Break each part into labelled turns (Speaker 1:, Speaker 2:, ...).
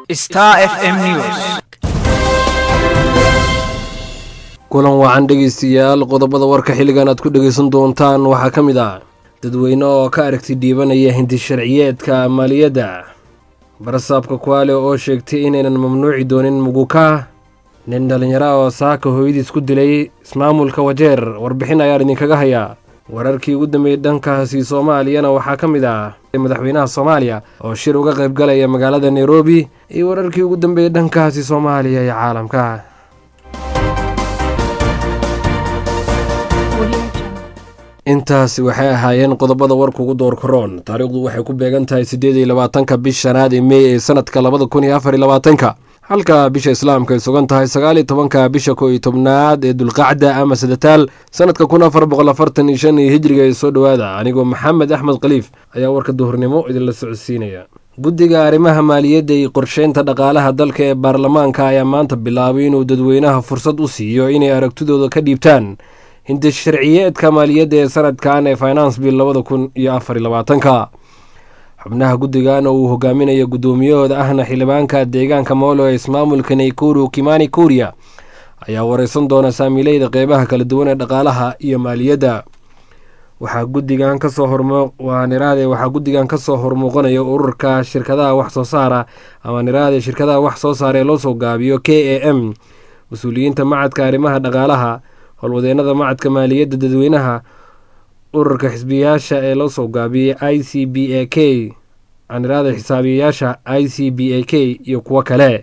Speaker 1: Star FM News.
Speaker 2: kulan wacan dhegeystayaal qodobada warka xilligan aad ku dhegeysan doontaan waxaa ka mid ah dadweyne oo ka aragti dhiibanaya hindi sharciyeedka maaliyadda barasaabka kuwaale oo sheegtay inaynan mamnuuci doonin muguka nin dhallinyaro oo saaka hooyadiis ku dilay ismaamulka wajeer warbixin ayaan idinkaga hayaa wararkii ugu dambeeyey dhankaasi soomaaliyana waxaa ka mid ah madaxweynaha soomaaliya oo shir uga qaybgalaya magaalada nairobi iyo wararkii ugu dambeeyey dhankaasi soomaaliya iyo caalamka intaasi waxay ahaayeen qodobada warka ugu door karoon taariikhdu waxay ku beegan tahay siddeed iyo labaatanka bish shanaad ee mey ee sanadka labada kun iyo afar iyo labaatanka halka bisha islaamka ay sugan tahay sagaal iyo tobanka bisha koo iyo tobnaad ee dulqacda ama sadataal sanadka kun afar boqol afartan iyo shan iyo hijriga ee soo dhowaada anigoo maxamed axmed khaliif ayaa warka duhurnimo idinla socodsiinaya guddiga arrimaha maaliyadda iyo qorsheynta dhaqaalaha dalka ee baarlamaanka ayaa maanta bilaabay inuu dadweynaha fursad u siiyo inay aragtidooda ka dhiibtaan hindi sharciyeedka maaliyadda ee sanadkan ee finance bill labada kun iyo afar iyo labaatanka xubnaha guddigan oo uu hogaaminayo guddoomiyahooda ahna xildhibaanka deegaanka moolo ee ismaamulka naykuru kimani kuriya ayaa wareysan doona saamiileyda qeybaha kala duwan ee dhaqaalaha iyo maaliyadda waxaa guddigan kasoo hormo waa niraade waxaa guddigan kasoo hormuuqanaya ururka shirkadaha wax soo saara ama niraade shirkadaha wax soo saara ee loo soo gaabiyo k a m mas-uuliyiinta macadka arrimaha dhaqaalaha howlwadeenada macadka maaliyadda dadweynaha ururka xisbiyayaasha ee loo soo gaabiyey i c b a k aniraada xisaabiyayaasha i c b a k iyo kuwo kale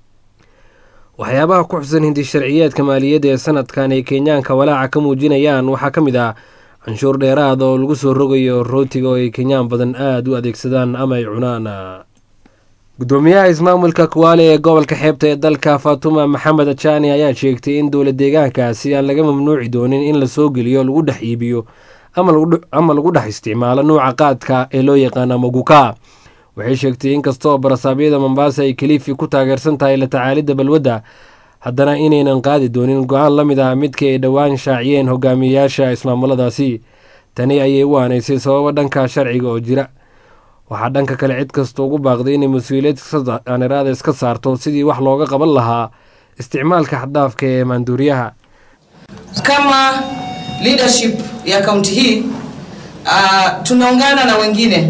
Speaker 2: waxyaabaha ku xusan hindi sharciyeedka maaliyadda ee sanadkan ay kenyaanka walaaca ka muujinayaan waxaa ka mid ah canshuur dheeraad oo lagu soo rogayo rootiga oo ay kenyaan badan aada u adeegsadaan ama ay cunaan gudoomiyaha ismaamulka kuwaale ee gobolka xeebta ee dalka fatuma maxamed ajani ayaa sheegtay in dowla deegaankaasi aan laga mamnuuci doonin in la soo geliyo lagu dhex iibiyo ama lagu dhex isticmaalo nuuca qaadka ee loo yaqaana maguka waxay sheegtay inkastoo barasaabyada mombaasa ay kaliifi ku taageersan tahay la tacaalidda balwadda haddana inaynan qaadi doonin go-aan la mid ah midkii ay dhowaan shaaciyeen hogaamiyeyaasha ismaamuladaasi tani ayay u aanaysay sababo dhanka sharciga oo jira waxaa dhanka kale cid kasta ugu baaqday inay mas-uuliyad aniraada iska saarto sidii wax looga qaban lahaa isticmaalka xaddaafka ee maanduuriyaha
Speaker 3: Kama leadership ya kaunti hii uh, tunaungana na wengine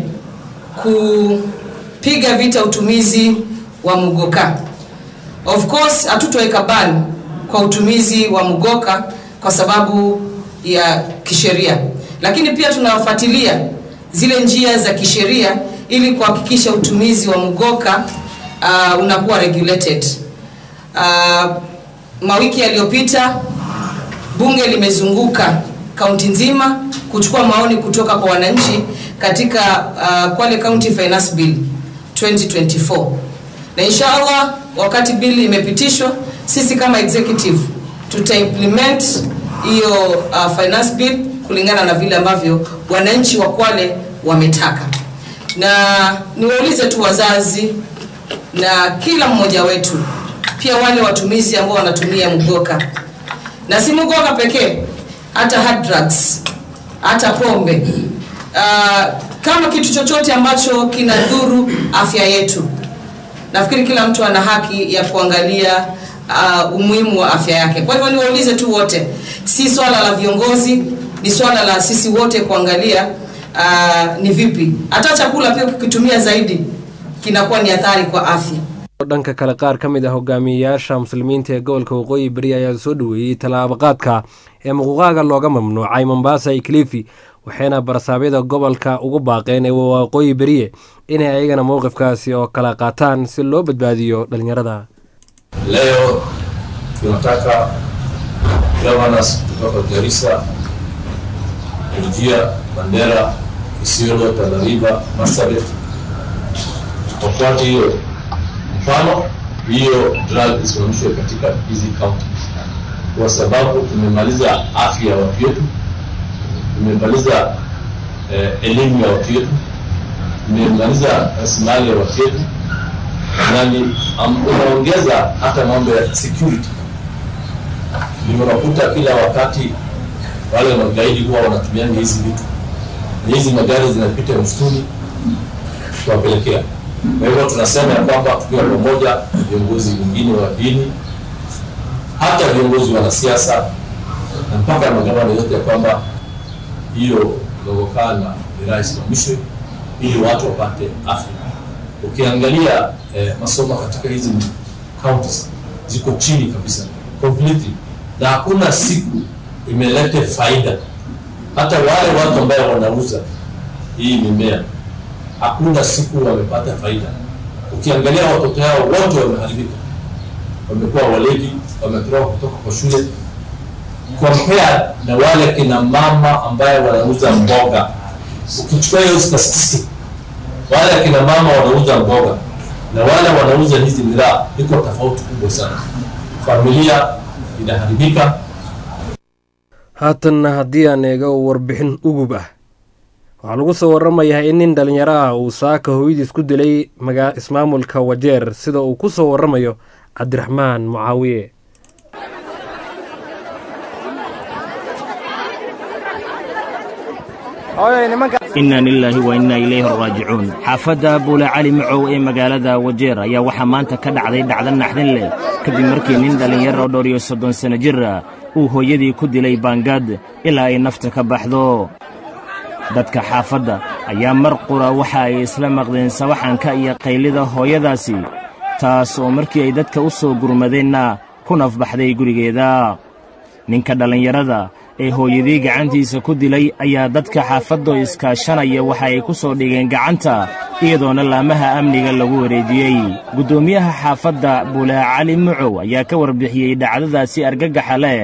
Speaker 3: kupiga vita utumizi wa mugoka. Of course hatutoweka ban kwa utumizi wa mugoka kwa sababu ya kisheria, lakini pia tunafuatilia zile njia za kisheria ili kuhakikisha utumizi wa mugoka uh, unakuwa regulated. Uh, mawiki yaliyopita bunge limezunguka kaunti nzima kuchukua maoni kutoka kwa wananchi katika uh, Kwale County Finance Bill 2024 na inshallah wakati bill imepitishwa, sisi kama executive tuta implement hiyo uh, finance bill kulingana na vile ambavyo wananchi wa Kwale wametaka. Na niwaulize tu wazazi na kila mmoja wetu, pia wale watumizi ambao wanatumia mgoka, na si mgoka pekee, hata hard drugs, hata pombe uh, kama kitu chochote ambacho kinadhuru afya yetu. Nafikiri kila mtu ana haki ya kuangalia uh, umuhimu wa afya yake. Kwa hivyo niwaulize tu wote, si swala la viongozi, ni swala la sisi wote kuangalia uh, ni vipi hata chakula pia ukikitumia zaidi kinakuwa ni athari kwa afya.
Speaker 2: dhanka kale qaar ka mid ah hogaamiyeyaasha muslimiinta ee gobolka waqooyi beri ayaa soo dhoweeyey tallaabaqaadka ee muquqaaga looga mamnuucay mombasa iyo kilifi waxayna barasaabyada gobolka ugu baaqeen ee waqooyi beriye inay ayagana mowqifkaasi oo kala qaataan si loo badbaadiyo dhalinyarada
Speaker 4: Leo tunataka governors kutoka Garissa, Wajir, Mandera, Isiolo, Tana River, Marsabit wafuate hiyo mfano, hiyo drug isimamishwe katika hizi counties, kwa sababu tumemaliza afya ya watu wetu, tumemaliza eh, elimu ya watu wetu, tumemaliza rasilimali ya watu wetu nani um, unaongeza hata mambo ya security. Ndio unakuta kila wakati wale magaidi huwa wanatumia hizi vitu, na hizi magari zinapita msituni kuwapelekea. Kwa hivyo tunasema ya kwamba tukiwa pamoja, viongozi wengine wa dini, hata viongozi wanasiasa na mpaka magavana yote, ya kwamba hiyo kudogokana miraa isimamishwe ili watu wapate afya. Ukiangalia eh, masomo katika hizi counties ziko chini kabisa completely, na hakuna siku imelete faida. Hata wale watu ambao wanauza hii mimea hakuna siku wamepata faida. Ukiangalia watoto hao wote wameharibika, wamekuwa walevi, wametoroka kutoka kwa shule, compare na wale kina mama ambaye wanauza mboga. Ukichukua hiyo statistic, wale kina mama wanauza mboga na wale wanauza hizi miraa, iko tofauti kubwa sana. Familia inaharibika.
Speaker 2: haatanna haddii aan eego warbixin ugub ah waxaa lagu soo waramayaa in nin dhalinyaro ah uu saaka hooyadiis ku dilay magaa ismaamulka wajeer sida uu ku soo waramayo cabdiraxmaan mucaawiye
Speaker 1: inna lilaahi wa inna ilayhi raajicuun xaafadda buule cali macow ee magaalada wajeer ayaa waxaa maanta ka dhacday dhacdo naxdin leh kadib markii nin dhallinyaro oo dhowr iyo soddon sanno jir ah uu hooyadii ku dilay baangad ilaa ay nafta ka baxdo dadka xaafadda ayaa mar qura waxa ay isla maqdeen sawaxanka iyo qaylida hooyadaasi taas oo markii ay dadka u soo gurmadeenna ku nafbaxday gurigeeda ninka dhallinyarada ee hooyadii gacantiisa ku dilay ayaa dadka xaafaddo iskaashanaya waxa ay ku soo dhigeen gacanta iyadoona laamaha amniga lagu wareejiyey guddoomiyaha xaafadda buulaa cali mucow ayaa ka warbixiyey dhacdadaasi argagaxa leh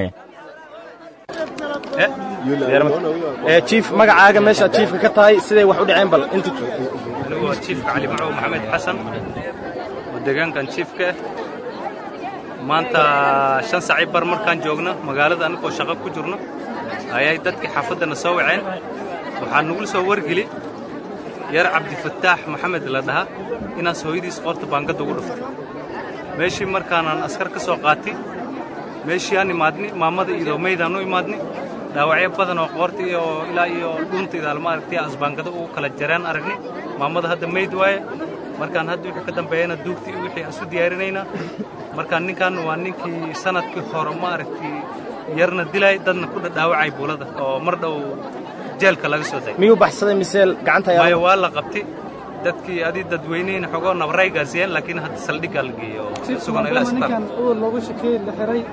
Speaker 5: jiif magacaaga meesha jiifka ka tahay siday wax u dhaceen bal inta
Speaker 6: anigoo jiifka cali macow maxamed xasan oo deegaankan jiifka ah maanta shan saaci bar markaan joogno magaalada annagoo shaqo ku jirno ayay dadkii xaafaddana soo waceen waxaa nagula soo wargeli yar cabdifataax maxamed la dhahaa inaas hooyadiis qoorta baangadda ugu dhuftay meeshii markaanaan askar ka soo qaatay meeshii aan imaadni maamada iyo maydaan u imaadni dhaawacyo badan oo qoorta iyo ilaa iyo dhuuntayda maaragtay asbaangado ugu kala jareen aragni maamada hadda mayd waaye markaan hadda wixii ka dambeeyana duugtii wixii aan isu diyaarinaynaa markaan ninkan waa ninkii sanadkii hore maaragtay yarna dilay dadna ku dhaawacay buulada oo mar dhow jeelka laga soo day
Speaker 5: miyuu baxsaday mise gacanta ayaa
Speaker 6: maayo waa la qabtay dadkii adii dadweynihina xogoo nabray gaarsiiyeen laakiin hadda saldhiggaa la geeyey oo sugan ilaa isbitaal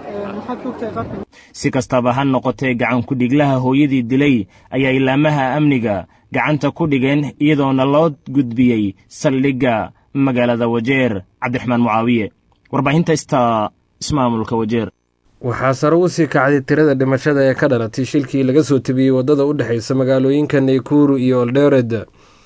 Speaker 1: si kastaba ha noqotee gacan ku-dhiglaha hooyadii dilay ayaa ilaamaha amniga gacanta ku dhigeen iyadoona loo gudbiyey saldhigga magaalada wajeer cabdiraxmaan mucaawiye warbaahinta ista ismaamulka wajeer
Speaker 2: waxaa sare u sii kacday tirada dhimashada ee ka dhalatay shilkii laga soo tebiyey waddada u dhexaysa magaalooyinka naykuru iyo oldered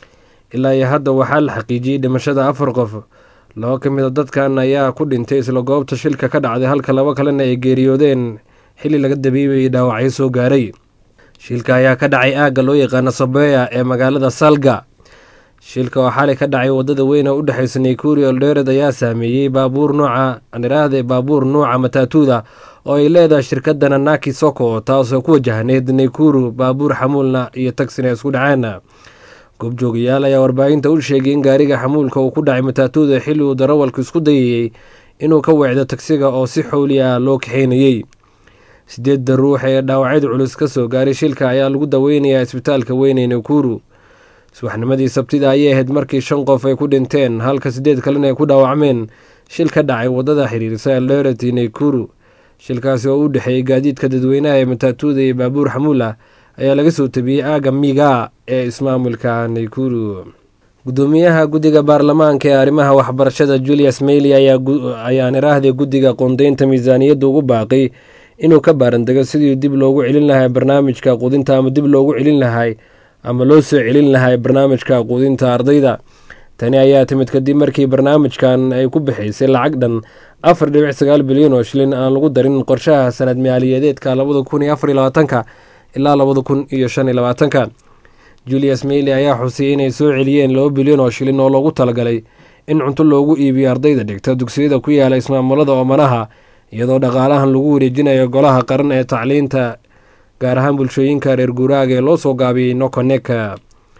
Speaker 2: ilaa iyo hadda waxaa la xaqiijiyey dhimashada afar qof laba ka mid a dadkan ayaa ku dhintay isla goobta shilka ka dhacday halka laba kalena ay geeriyoodeen xilli laga dabiibayay dhaawacyo soo gaaray shilka ayaa ka dhacay aagga loo yaqaano sabeya ee magaalada salga shilka oo xalay ka dhacay waddada weyn oo u dhexaysa naykuri oldered ayaa saameeyey baabuur nuuca aniraahde baabuur nuuca mataatuuda oo ay leedahay shirkadda nanaki soko taasoo ku wajahneyd naykuru baabuur xamuulna iyo tagsina isku dhaceen goobjoogayaal ayaa warbaahinta u sheegay in gaariga xamuulka uu ku dhacay mataatuuda xilli uu darawalku isku dayayey inuu ka weecdo tagsiga oo si xowli ah loo kaxeynayey sideedda ruux ee dhaawacyada culus ka soo gaaray shilka ayaa lagu daweynayaa isbitaalka weyn ee naykuru subaxnimadii sabtida ayay ahayd markii shan qof ay ku dhinteen halka sideed kalena ay ku dhaawacmeen shil ka dhacay waddada xiriirsa eldoret iyo naykuru shilkaasi oo u dhexeeyey gaadiidka dadweynaha ee mataatuuda iyo baabuur xamuulah ayaa laga soo tabiyey aaga miga ee ismaamulka naykuru gudoomiyaha guddiga baarlamaanka ee arrimaha waxbarashada julius meyli ayaan iraahday guddiga qoondeynta miisaaniyadda ugu baaqay inuu ka baarandego sidii dib loogu celin lahay barnaamijka quudinta ama dib loogu celin lahay ama loo soo celin lahay barnaamijka quudinta ardayda tani ayaa timid kadib markii barnaamijkan ay ku bixaysay lacag dhan afar dhibic sagaal bilyan oo shilin aan lagu darin qorshaha sanad maaliyadeedka labada kun iyo afar iyo labaatanka ilaa labada kun iyo shan iyo labaatanka julius meyli ayaa xusiyey inay soo celiyeen laba bilyan oo shilin oo loogu talagalay in cunto loogu iibiyo ardayda dhigta dugsiyada ku yaala ismaamulada oomanaha iyadoo dhaqaalahan lagu wareejinayo golaha qaran ee tacliinta gaar ahaan bulshooyinka reer guuraaga ee loo soo gaabiyey nokoneka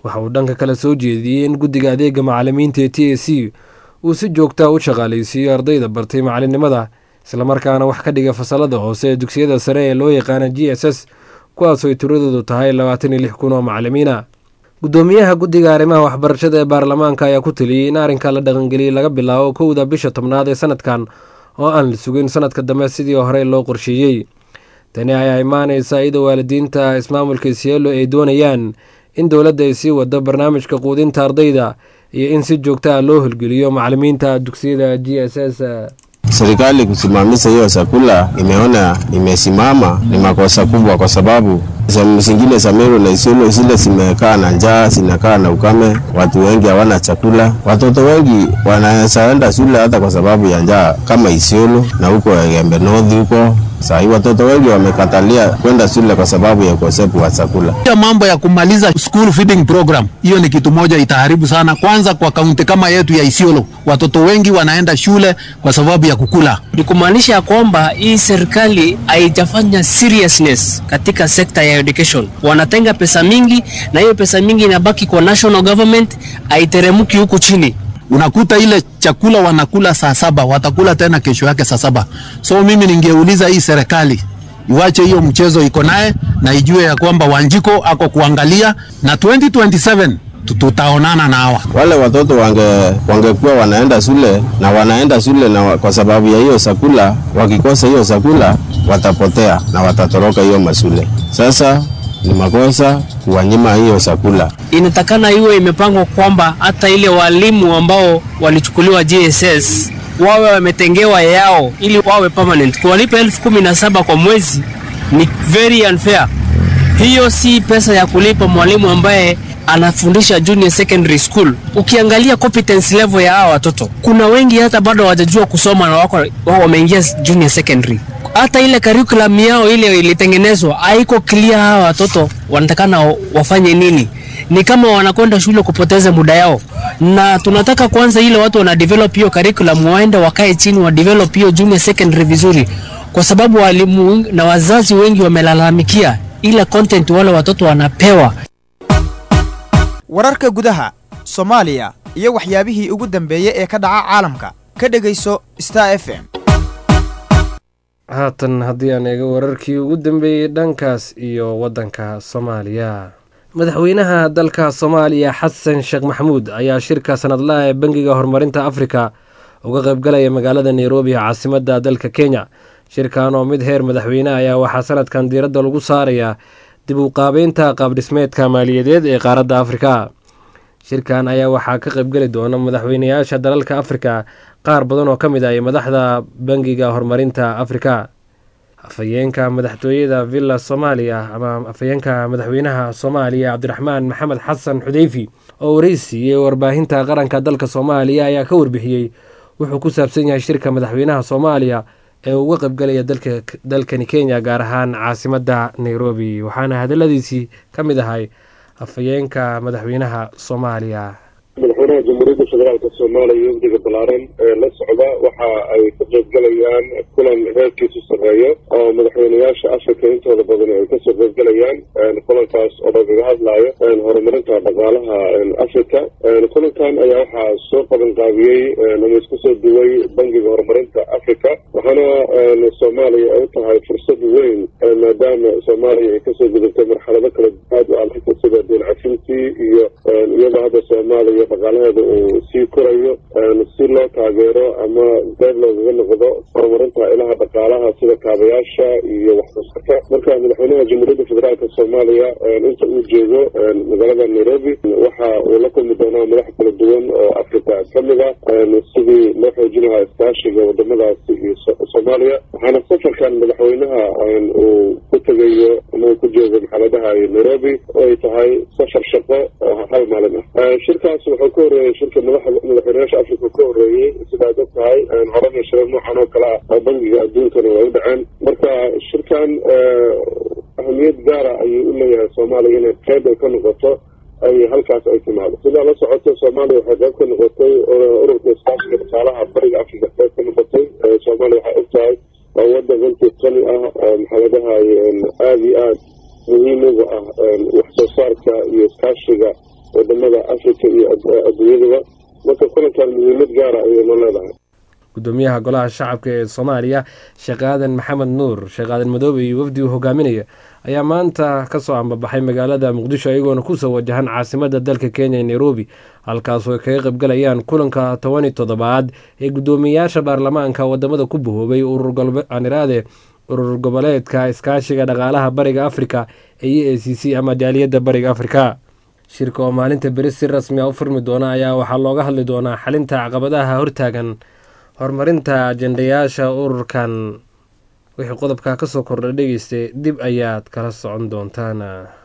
Speaker 2: waxa uu dhanka kale soo jeediyey in guddiga adeega macalimiinta ee t a c uu si joogtaa u shaqaalaysiiyo ardayda bartay macalinimada islamarkaana wax ka dhiga fasalada hoose ee dugsiyada sare ee loo yaqaana g s s kuwaasooy tiradoodu tahay labaatan iyo lix kun oo macalimiina guddoomiyaha guddiga arrimaha waxbarashada ee baarlamaanka ayaa ku taliyey in arrinka la dhaqangeliyey laga bilaabo kowda bisha tobnaad ee sanadkan oo aan la sugin sanadka dambe sidii horey loo qorsheeyey tani ayaa imaanaysa iyadoo waalidiinta ismaamulka isielo ay doonayaan in dowladda ay sii wado barnaamijka quudinta ardayda iyo in si joogta ah loo holgeliyo macalimiinta dugsiyada g s s
Speaker 7: Serikali kusimamisha hiyo chakula imeona imesimama ni makosa kubwa, kwa sababu sehemu zingine za Meru na Isiolo zile zimekaa na njaa, zinakaa na ukame, watu wengi hawana chakula. Watoto wengi wanaweza enda shule hata kwa sababu ya njaa, kama Isiolo na huko Gembe North huko Saa hii watoto wengi wamekatalia kwenda shule kwa sababu ya ukosefu wa chakula.
Speaker 8: Hiyo mambo ya kumaliza school feeding program, hiyo ni kitu moja itaharibu sana. Kwanza kwa kaunti kama yetu ya Isiolo, watoto wengi wanaenda shule kwa sababu ya kukula.
Speaker 9: Ni kumaanisha kwamba hii serikali haijafanya seriousness katika sekta ya education. Wanatenga pesa mingi, na hiyo pesa mingi inabaki kwa national government, haiteremki huku chini
Speaker 8: unakuta ile chakula wanakula saa saba watakula tena kesho yake saa saba. So mimi ningeuliza hii serikali iwache hiyo mchezo iko naye na ijue ya kwamba Wanjiko ako kuangalia na 2027 tutaonana na hawa
Speaker 7: wale watoto wange wangekuwa wanaenda shule na wanaenda shule na kwa sababu ya hiyo chakula, wakikosa hiyo chakula watapotea na watatoroka hiyo mashule. Sasa ni makosa kuwanyima hiyo chakula.
Speaker 9: Inatakana iwe imepangwa kwamba hata ile walimu ambao walichukuliwa JSS wawe wametengewa yao ili wawe permanent. Kuwalipa elfu kumi na saba kwa mwezi ni very unfair. Hiyo si pesa ya kulipa mwalimu ambaye anafundisha junior secondary school. Ukiangalia competence level ya hawa watoto, kuna wengi hata bado hawajajua kusoma na wako wao wameingia junior secondary hata ile curriculum yao ile ilitengenezwa haiko clear. Hawa watoto wanatakana wafanye nini? Ni kama wanakwenda shule kupoteza muda yao, na tunataka kwanza ile watu wana develop hiyo curriculum, waende wakae chini wa develop hiyo junior secondary vizuri, kwa sababu walimu na wazazi wengi wamelalamikia ile content wale watoto wanapewa.
Speaker 10: wararka gudaha soomaaliya iyo waxyaabihii ugu dambeeyey ee ka dhaca caalamka ka dhegayso star f m
Speaker 2: haatan haddii aan eego wararkii ugu dambeeyey dhankaas iyo waddanka soomaaliya madaxweynaha dalka soomaaliya xasan sheekh maxamuud ayaa shirka sanadlaha ee bangiga horumarinta afrika uga qaybgalaya magaalada nairobi caasimadda dalka kenya shirkan oo mid heer madaxweyne ayaa waxaa sanadkan diiradda lagu saarayaa dib u qaabeynta qaabdhismeedka maaliyadeed ee qaaradda afrika shirkan ayaa waxaa ka qaybgeli doona madaxweynayaasha dalalka afrika qaar badan oo ka mid ah madaxda bangiga horumarinta afrika afhayeenka madaxtooyada villa soomaaliya ama afhayeenka madaxweynaha soomaaliya cabdiraxmaan maxamed xasan xudeyfi oo wareysiiyey warbaahinta qaranka dalka soomaaliya ayaa ka warbixiyey wuxuu ku saabsan yahay shirka madaxweynaha soomaaliya ee uga qaybgalaya dalkani kenya gaar ahaan caasimadda nairobi waxaana hadaladiisii ka mid ahay afhayeenka madaxweynaha soomaaliya
Speaker 11: madaxweynaha jamhuuriyadda federaalk soomaaliya wafdiga balaaran ee la socda waxa ay ka qaybgalayaan kulan heerkiisu sarreeyo oo madaxweynayaasha afrika intooda badan ay kasoo qaybgalayaan kulankaas oo lagaga hadlayo horumarinta dhaqaalaha afrika kulankan ayaa waxaa soo qaban qaabiyey ama isku soo duway bangiga horumarinta africa waxaana soomaaliya ay u tahay fursad weyn maadaama soomaaliya ay kasoo gudubtay marxalado kala aad u adag sida deen cafintii iyo iyadoo hadda soomaaliya dhaqaalaheeda uu sii korayo si loo taageero ama qayb loogaga noqdo horumarinta ilaha dhaqaalaha sida kaabayaasha iyo waxsoosaarka marka madaxweynaha jamhuuriyadda federaalk soomaaliya inta uu jeego magaalada nairobi waxa uu la kulmi doonaa madax kala duwan oo afrika ka mid ah sidii loo xoojin lahaa iskaashiga wadamadaasi iyo soomaaliya waxaana safarkan madaxweynaha uu ku tegayo ama uu ku jeego maxaladaha nairobi oo ay tahay safar shaqo oo hal maalin ah shirkaas wuxuu ka horreeyey shirka madaxweynayaasha africa ka horreeyey sidaad og tahay horana shiro noocan oo kale ah oo bangiga adduunkana waa u dhaceen marka shirkan ahamiyad gaara ayuu u leeyahay soomaaliya inay qayb ay ka noqoto ay halkaas ay timaado sidaa la socoto soomaaliya waxay qayb ka noqotay ururka iskaashiga dhaqaalaha bariga africa qayb ka noqotay soomaaliya waxay og tahay waa wadan runtii qani ah oo maxaladaha aada iyo aad muhiim uga ah wax soo saarka iyo iskaashiga wadamada africa iyo adduunyadaba marka kulankan muhiimad gaara ayay noo leedahay
Speaker 2: gudoomiyaha golaha shacabka ee soomaaliya sheekh aadan maxamed nuur sheekh aadan madoobe iyo wafdi uu hogaaminaya ayaa maanta kasoo ambabaxay magaalada muqdisho iyagoona kusoo wajahan caasimada dalka kenya ee nairobi halkaasoo ay kaga qaybgalayaan kulanka tobani toddobaad ee guddoomiyayaasha baarlamaanka wadamada ku bahoobay ururganiraade urur goboleedka iskaashiga dhaqaalaha bariga afrika ee e a c c ama jaaliyadda bariga afrika shirka oo maalinta beri si rasmi a u furmi doona ayaa waxaa looga hadli doonaa xalinta caqabadaha hortaagan horumarinta ajendayaasha ururkan wixii qodobka kasoo kordha dhegeystay dib ayaad kala socon doontaan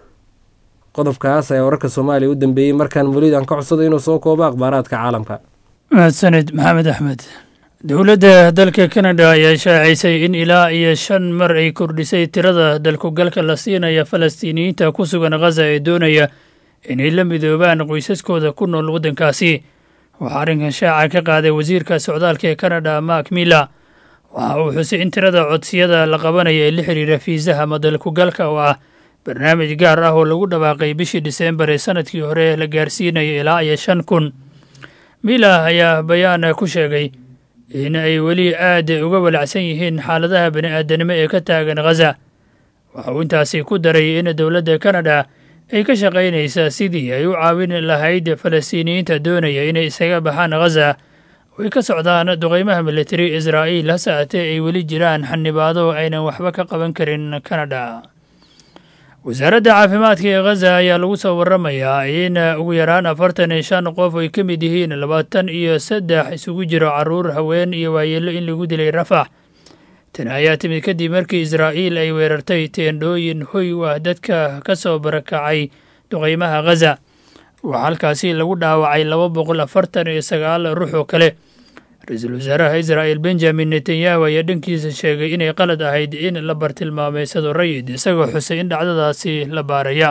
Speaker 2: qodobkaas ayaa wararka soomaaliya u dambeeyey markaan weliid aan ka codsada inuu soo koobo akhbaaraadka caalamka
Speaker 12: mahadsanid maxamed axmed dowladda dalka kanada ayaa shaacisay in ilaa iyo shan mar ay kordhisay tirada dalkugalka la siinaya falastiiniyiinta ku sugan khaza ee doonaya inay la midoobaan qoysaskooda ku nool waddankaasi waxaa arrinkan shaaca ka qaaday wasiirka socdaalka ee kanada mark miller waxa uu xusay in tirada codsiyada la qabanaya ee la xiriira fiisaha ama dalkugalka oo ah barnaamij gaar ah oo lagu dhawaaqay bishii diseembar ee sanadkii hore la gaarsiinaya ilaa iyo shan kun miller ayaa bayaan ku sheegay in ay weli aad uga walacsan yihiin xaaladaha bani'aadanimo ee ka taagan khaza waxa uu intaasi ku daray in dowladda kanada ay ka shaqaynaysaa sidii ay u caawin lahayd falastiiniyiinta doonaya inay isaga baxaan khaza oo ay ka socdaan duqeymaha militari israa'iil hase aatee ay weli jiraan xanibaado aynan waxba ka qaban karin kanada wasaaradda caafimaadka ee khaza ayaa lagu soo waramayaa in ugu yaraan afartan iyo shan qof ay ka mid yihiin labaatan iyo saddex isugu jiro carruur haween iyo waayeello in lagu dilay rafax tani ayaa timid kadib markii israa'iil ay weerartay teendhooyin hoy u ah dadka ka soo barakacay duqeymaha khaza waxaa halkaasi lagu dhaawacay laba boqol afartan iyo sagaal ruux oo kale ra-iisul wasaaraha israa'il benjamin netanyahu ayaa dhankiisa sheegay inay qalad ahayd in la bartilmaameysado rayid isagoo xusay in dhacdadaasi la baaraya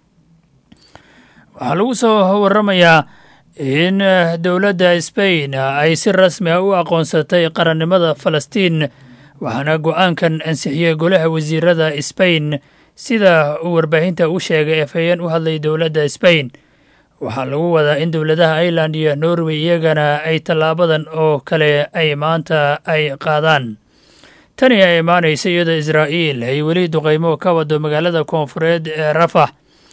Speaker 12: waxaa lagu soo waramayaa in dowladda sbain ay si rasmi ah u aqoonsatay qarannimada falastiin waxaana go-aankan ansixiyey golaha wasiirada sbain sida uu warbaahinta u sheegay efhayeen u hadlay dowladda sbain waxaa lagu wadaa in dowladaha ireland iyo norway iyagana ay tallaabadan oo kale ay maanta ay qaadaan tani ay imaanaysa iyadoo israa'iil ay weli duqeymo ka wado magaalada koonfureed ee rafax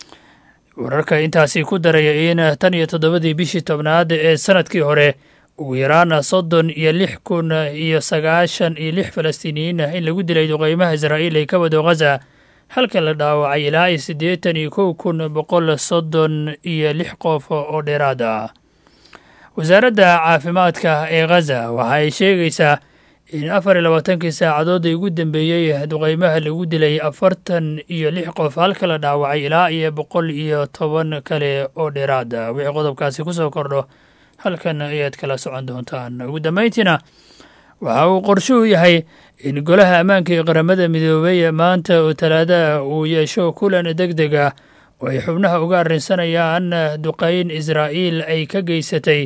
Speaker 12: wararka intaasi ku daraya in tan iyo toddobadii bishii tobnaad ee sanadkii hore ugu yaraan soddon iyo lix kun iyo sagaashan iyo lix falastiiniyiin ah in lagu dilay duqeymaha israa'iil ay ka wado khaza halka la dhaawacay ilaa iyo siddeetan iyo kow kun boqol soddon iyo lix qof oo dheeraad ah wasaaradda caafimaadka ee khaza waxa ay sheegaysaa in afar iyo labaatankii saacadood ay ugu dambeeyey duqeymaha lagu dilay afartan iyo lix qof halka la dhaawacay ilaa iyo boqol iyo toban kale oo dheeraad ah wixii qodobkaasi ku soo kordho halkan ayaad kala socon doontaan ugu dambayntiina waxa uu qorshuhu yahay in golaha ammaanka ee qaramada midoobey maanta oo talaadaha uu yeesho kulan deg deg ah oo ay xubnaha uga arrinsanayaan duqeyn israa'iil ay ka geysatay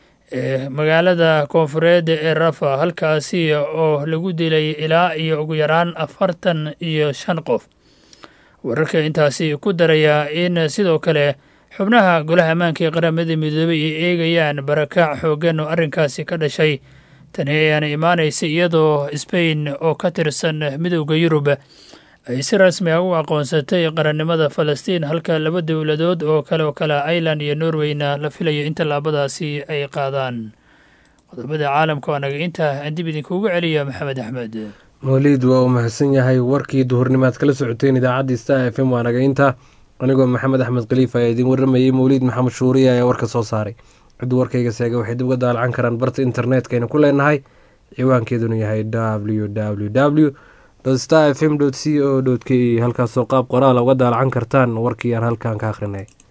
Speaker 12: magaalada koonfureed ee rafa halkaasi oo lagu dilay ilaa iyo ugu yaraan afartan iyo shan qof wararka intaasi ku daraya in sidoo kale xubnaha golaha ammaanka ee qaramada midoobey ay eegayaan barakaac xooggan oo arrinkaasi ka dhashay tani ayaana imaanaysa iyadoo sbain oo ka tirsan midowda yurub ay si rasmi ah u aqoonsatay qarannimada falastiin halka laba dowladood oo kale oo kale ireland iyo norweyna la filayo in tallaabadaasi ay qaadaan qodobada caalamka waa naga intaa aan dib idinkuugu celiya maxamed axmed
Speaker 2: mawliid waa uu mahadsan yahay warkii duhurnimaad kala socoteen idaacaddii star f m waa naga inta anigoo maxamed axmed khaliif ayaa idiin warramayey mawliid maxamed shuuriya ayaa warka soo saaray cidduu warkayga seega waxay dib uga daalacan karaan barta internetkayna ku leenahay ciwaankeeduna yahay w w w star f m c o k halkaasoo qaab qoraala uga daalacan kartaan warkii aan halkan ka akhrinay